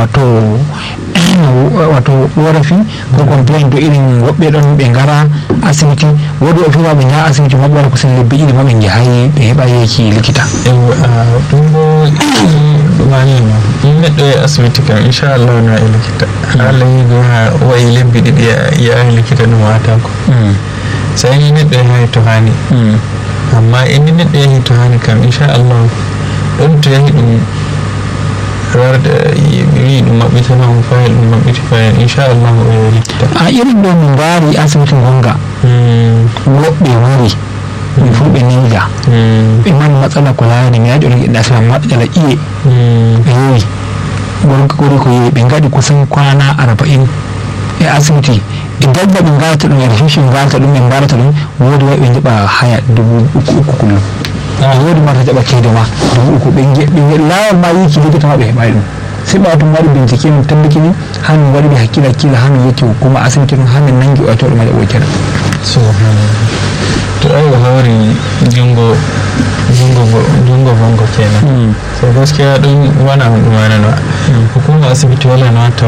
wato wato korafi ko complain to irin woɓɓe ɗon ɓe ngara asibiti woodi o fiwa ɓe njaha asibiti maɓɓe waɗa kusan lebbi ɗiɗi ma ɓe njahayi ɓe heɓa yeki likita ɗum bo ɗumani no in neɗɗo e asibiti kam inchallah na e likita allah yigo ha wayi lebbi ɗiɗi yaha likita ɗum watako sai ni neɗɗo yahi to hani amma inni neɗɗo yahi to hani kam inchallah ɗon to yahi ɗum warda wi ɗum maɓɓitana mo fayil ɗum maɓɓiti fayil inchallah o yahi likita a irin ɗo min mbari asibiti gonga woɓɓe wari min fu ɓe ninja ɓe mani matsala ko laani mi yaɗi on giɗɗa asibiti matsala iye ɓe yewi gorko kori ko yewi ɓe gaɗi kusan kwana arba'in e asibiti e dabba ɓe garata ɗum e refishi ɓe garata ɗum ɓe mbarata ɗum woodi wawi ɓe jaɓa haya dubu uku uku kullum woodi marta jaɓa ceede ma dubu uku ɓe lawol ma yiki likita ma ɓe heɓani ɗum sai ɓawa tum waɗi bincike min tabbitini ha min waɗi ɓe hakkille hakkille ha min yetti hukuma asibiti ɗum ha min nangi oyato ɗum waɗa ɓoytena to ai o hawri jungo jungo jungo bongo kenan so gaskiya ɗum wana on ɗum wanano hukuma asibiti wala no watta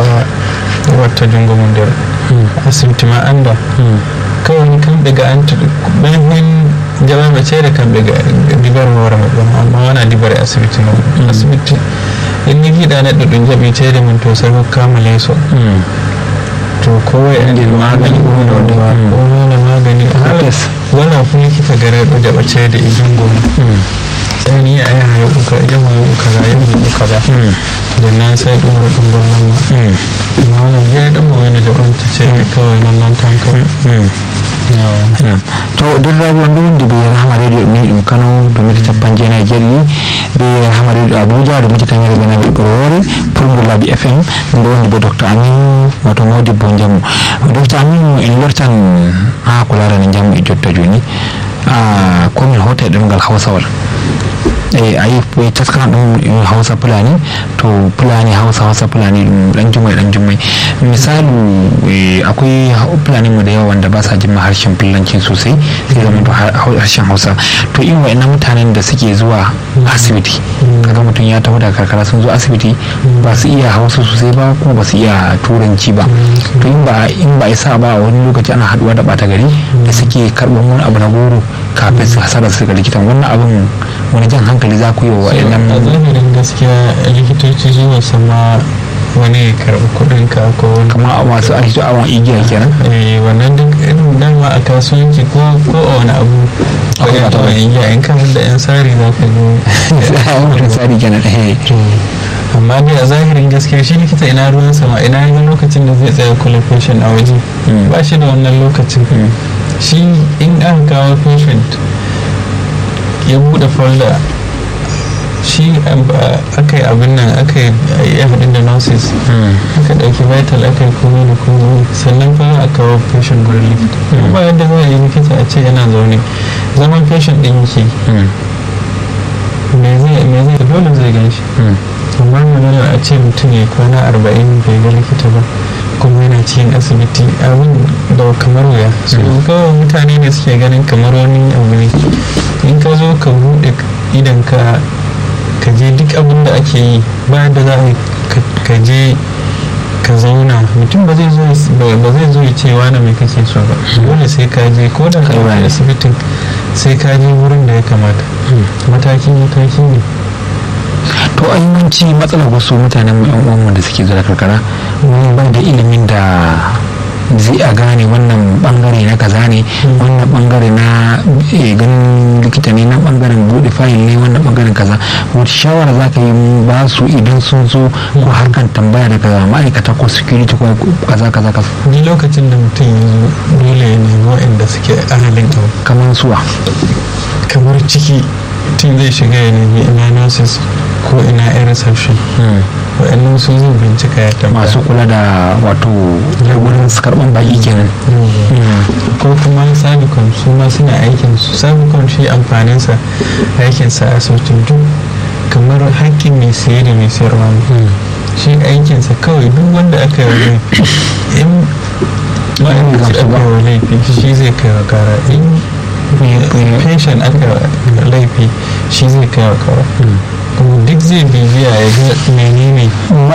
watta jungo mum nder asibiti ma anda kawai ni kamɓe ga anta ɓen hen jaɓaɓe ceede kamɓe ga dibar hoore maɓɓe amma wona dibare asibiti noon asibiti en ni giɗa neɗɗo ɗum jaɓi ceede mum to sai hokkama leeso to kowai andi magani ɓurɗo owona magani wala fu likita gareɗo jaɓa ceede e jungo mum sai ni a yaha yoɓu ka yahu yoɓu kaza yahu yoɓu kaza nden nan sai ɗum ɗo ɗum bollanma amma wona jeeyi ɗum mo wena jaɓanta ceede kawai non non tan kawai to derraɓe on ɗo wondi be rahama radio ni ɗum kano do mita capan jeenayi jeeɗiɗi be rahama radio abuja do mita tañere ɓenaɓe ɓorowore pulmboulabi fm ɗum ɗo wondi bo docteur amin wato modibbo jamu docteur amin en lortan ha ko larani jamu e jotta joni komin hota e ɗemgal hawsawal e ayi ɓe taskana ɗum hausa fulani to fulani hausa hausa fulani ɗum ɗan jummai ɗan jummai misalu akwai fulani mu da yawa wanda ba sa jin harshen fulanci sosai sai zama to harshen hausa to in wa'annan mutanen da suke zuwa asibiti kaga mutum ya taho da karkara sun zo asibiti ba su iya hausa sosai ba kuma ba su iya turanci ba to in ba in ba isa ba a wani lokaci ana haduwa da bata gari da suke karɓar wani abu na goro kafin su hasara su ga likitan wannan abin wani jan hankali za ku yi wa wa'annan a zahirin gaskiya likitoci zuwa sama wani karɓi kuɗin ka ko wani kamar a masu aiki awon igiya kenan eh wannan duk irin dama a kasuwanci ko ko a wani abu Akwai akwai wata awon igiya in kan da yan sari za ka a wani tsari kenan eh zo amma dai a zahirin gaskiya shi likita ina ruwan sama ina ga lokacin da zai tsaya kula patient a waje Mm. ba shi da wannan lokacin shi in aka kawo patient ya buɗe folder shi aka yi abin nan aka yi haɗin da nurses aka ɗauki vital aka yi komai da komai sannan fa a kawo patient gurin likita ba yadda za a yi likita a ce yana zaune zaman patient ɗin yake me zai me zai dole zai gan shi amma maganar a ce mutum ya kwana arba'in bai ga likita ba kuma yana cikin asibiti abin da kamar wuya su kawai mutane ne suke ganin kamar wani abu ne in ka zo ka buɗe idan ka ka je duk abin da ake yi ba da za a yi ka je ka zauna mutum ba zai zo ba zai zo ya ce wani mai kake so ba dole sai ka je ko da kai wani asibitin sai ka je wurin da ya kamata mataki mataki ne to ainihinci matsalar wasu mutanen mu yan uwanmu da suke zuwa karkara wani ban da ilimin da zai a gane wannan bangare na kaza ne wannan bangare na ganin likita ne na bangaren bude fayil ne wannan bangaren kaza wata shawara za ka yi ba su idan sun zo ko harkan tambaya daga ma'aikata ko security ko kaza kaza kaza ni lokacin da mutum ya zo dole ya nemi waɗanda suke ahalin abu kamar suwa kamar ciki mutum zai shiga ya nemi ina nurses ko ina yan reception waɗannan su zai bincika ya tambaya masu kula da wato wurin karban baki kenan ko kuma sabicon su ma suna aikin su sabicon shi amfaninsa aikinsa a sautin duk kamar hakkin mai siye da mai sayarwa ne shi aikinsa kawai duk wanda aka yi in ma'aikaci aka yi laifi shi zai kai wa kara in patient aka laifi shi zai kai wa kara kuma duk zai bibiya ya ga menene